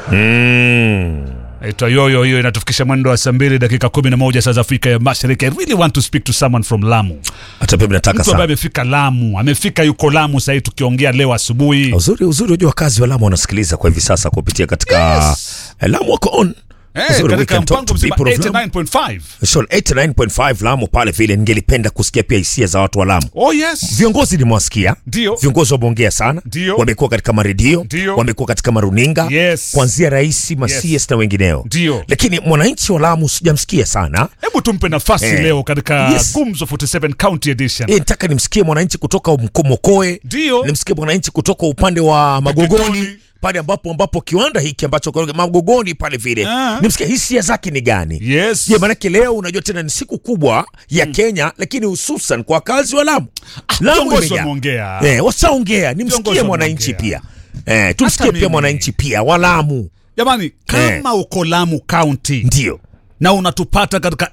Mm. Naitwa Yoyo, hiyo inatufikisha mwendo wa saa mbili dakika kumi na moja saa za Afrika ya Mashariki. I really want to speak to someone from Lamu, Hata pia nataka mtu ambaye sana. amefika Lamu, amefika yuko Lamu sahii tukiongea leo asubuhi. Uzuri uzuri unajua wakazi wa Lamu wanasikiliza kwa hivi sasa kupitia katika Yes. eh, Lamu wako on. Eh, Uzuri, we katika can talk mpango to mzima people of Lamu. 89.5. So 89.5 Lamu pale vile ningelipenda kusikia pia hisia za watu wa Lamu. Oh yes. Viongozi nimewasikia, Ndio. viongozi wameongea sana, Ndio. wamekuwa katika maredio, Ndio. wamekuwa katika maruninga, Yes. kuanzia rais Masias na wengineo, Ndio. lakini mwananchi wa Lamu sijamsikia sana. Hebu tumpe nafasi Eh. leo katika Yes. Gumzo 47 County Edition. Eh, nataka nimsikie mwananchi kutoka Mkomokoe, Ndio. nimsikie mwananchi kutoka upande wa Magogoni Magogoni. pale ambapo ambapo kiwanda hiki ambacho kwa- Magogoni pale vile, Ah. nimsikie hisia zake ni gani? Yes. Je, maanake leo unajua tena ni siku kubwa ya Kenya, lakini hususan kwa wakazi wa Lamu. Lamu viongozi imejaa. wameongea. Eh, washaongea, nimsikie Viongozi mwananchi pia wameongea. eh, tumsikie Hata pia mimi. mwananchi pia wa Lamu. Jamani, kama uko Lamu County Ndio na unatupata katika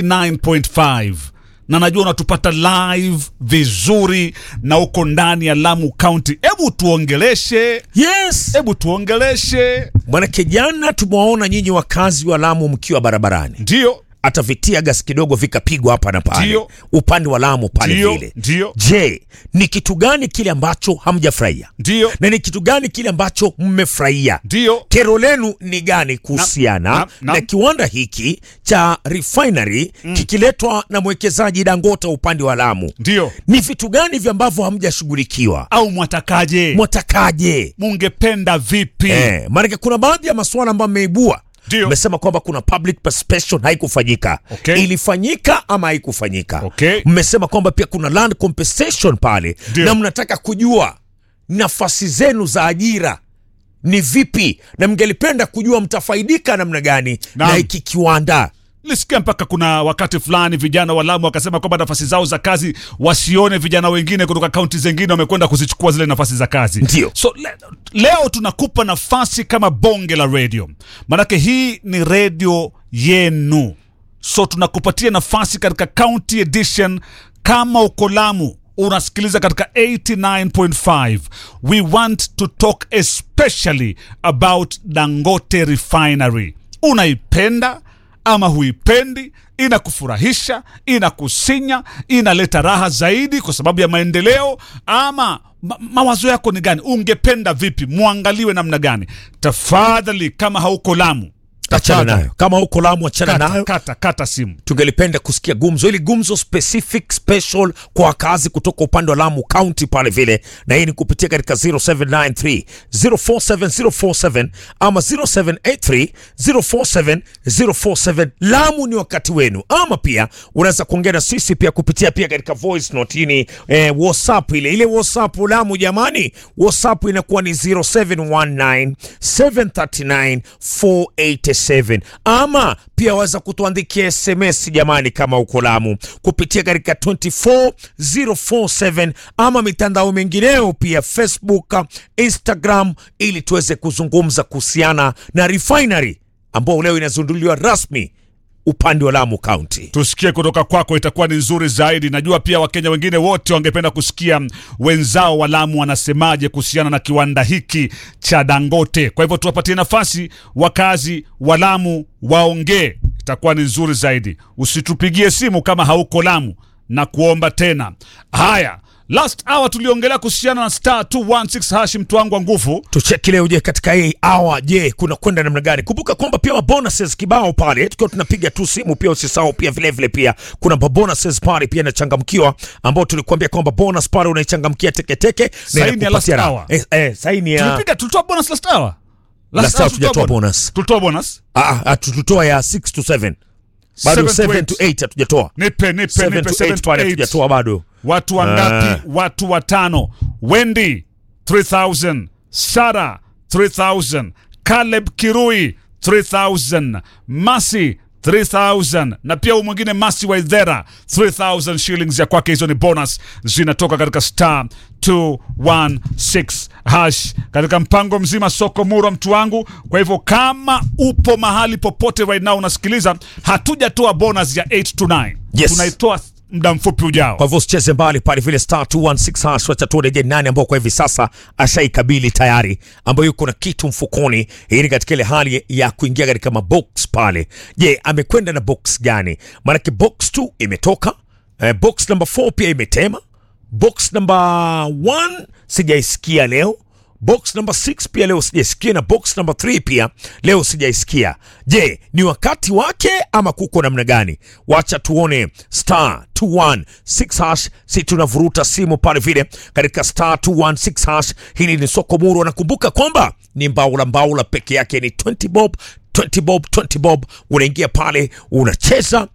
89.5 na najua unatupata live vizuri na uko ndani ya Lamu County, hebu tuongeleshe, yes, hebu tuongeleshe. manake jana tumewaona nyinyi wakazi wa Lamu mkiwa barabarani Ndio, hata vitia gas kidogo vikapigwa hapa na pale Ndio. upande wa Lamu pale Ndio, vile. ndio. Je, ni kitu gani kile ambacho hamjafurahia ndio, na ni kitu gani kile ambacho mmefurahia? ndio. Kero lenu ni gani kuhusiana Na- na, na- na- kiwanda hiki cha refinery kikiletwa na mwekezaji Dangote upande wa Lamu? Ndio. Ni vitu gani vya ambavyo hamjashughulikiwa? Au mwatakaje? Mwatakaje? Mungependa vipi? Eh, maanake kuna baadhi ya masuala ambayo mmeibua Ndio. mmesema kwamba kuna public participation haikufanyika. Okay. Ilifanyika ama haikufanyika? Okay. Mmesema kwamba pia kuna land compensation pale Ndio. na mnataka kujua nafasi zenu za ajira ni vipi, na mngelipenda kujua mtafaidika namna gani Naam. na hiki kiwanda. Nilisikia mpaka kuna wakati fulani vijana wa Lamu wakasema kwamba nafasi zao za kazi wasione vijana wengine kutoka kaunti zingine wamekwenda kuzichukua zile nafasi za kazi. Ndio. So le, leo tunakupa nafasi kama bonge la radio, maanake hii ni radio yenu, so tunakupatia nafasi katika county edition. Kama uko Lamu unasikiliza katika 89.5 we want to talk especially about Dangote Refinery. Unaipenda ama huipendi? Inakufurahisha, inakusinya, inaleta raha zaidi kwa sababu ya maendeleo, ama ma mawazo yako ni gani? Ungependa vipi? Mwangaliwe namna gani? Tafadhali, kama hauko Lamu, Achana tafadhali, nayo, kama huko Lamu achana kata, nayo. kata, kata simu. tungelipenda kusikia gumzo ili gumzo specific special kwa wakazi kutoka upande wa Lamu County pale vile, na hii ni kupitia katika 0793 047047 ama 0783 047047. Lamu ni wakati wenu, ama pia unaweza kuongea na sisi pia kupitia pia katika voice note hii ni eh, WhatsApp ile ile WhatsApp Lamu jamani, WhatsApp inakuwa ni 0719 739 487 ama pia waweza kutuandikia SMS jamani, kama uko Lamu kupitia katika 24047 ama mitandao mingineo pia Facebook, Instagram, ili tuweze kuzungumza kuhusiana na refinery ambao leo inazinduliwa rasmi upande wa Lamu County. tusikie kutoka kwako, itakuwa ni nzuri zaidi. Najua pia Wakenya wengine wote wangependa kusikia wenzao wa Lamu wanasemaje kuhusiana na kiwanda hiki cha Dangote. Kwa hivyo tuwapatie nafasi wakazi wa Lamu waongee, itakuwa ni nzuri zaidi. Usitupigie simu kama hauko Lamu na kuomba tena. Haya, last hour tuliongelea kuhusiana na star 216 hashi, mtu wangu wa nguvu. tucheki leo. Je, katika hii awa, je, kuna kwenda namna gani? Kumbuka kwamba pia mabonuses kibao pale, tukiwa tunapiga tu simu. Pia usisahau pia vile vile pia kuna mabonuses pale pia inachangamkiwa, ambao tulikuambia kwamba bonus pale unaichangamkia teketeke na Saini ya inakupatia last raha. hour. Eh, eh, saini ya Tulipiga, tulitoa bonus last hour. Last hour tulitoa tujatoa bonus. Tulitoa bonus. ah, ah, tututoa ya 6 to 7 bado 7 to 8 hatujatoa. Nipe, nipe, 7 nipe, to 7 8 to pale 8. hatujatoa bado. Watu wangapi? Watu watano. Wendy 3000, Sara 3000, Caleb Kirui 3000, Masi 3000 na pia huyu mwingine Masi Waithera 3000 shillings ya kwake. Hizo ni bonus zinatoka katika star 216 hash katika mpango mzima soko mura, mtu wangu. Kwa hivyo kama upo mahali popote right now unasikiliza, hatujatoa bonus ya 8 to 9 Yes. tunaitoa muda mfupi ujao. Kwa hivyo usicheze mbali pale vile star 216 hash, wacha tuone je, nani ambao kwa hivi sasa ashaikabili tayari, ambayo yuko na kitu mfukoni. Hii ni katika ile hali ya kuingia katika mabox pale. Je, amekwenda na box gani? Maanake box 2 imetoka, eh, box number 4 pia imetema, box number 1 sijaisikia leo box number 6 pia leo sijaisikia na box number 3 pia leo sijaisikia. Je, ni wakati wake ama kuko namna gani? Wacha tuone star 216 hash, si tunavuruta simu pale vile katika star 216 hash. Hili ni soko muru, nakumbuka kwamba ni mbaula mbaula peke yake, ni 20 bob 20 bob 20 bob, unaingia pale unacheza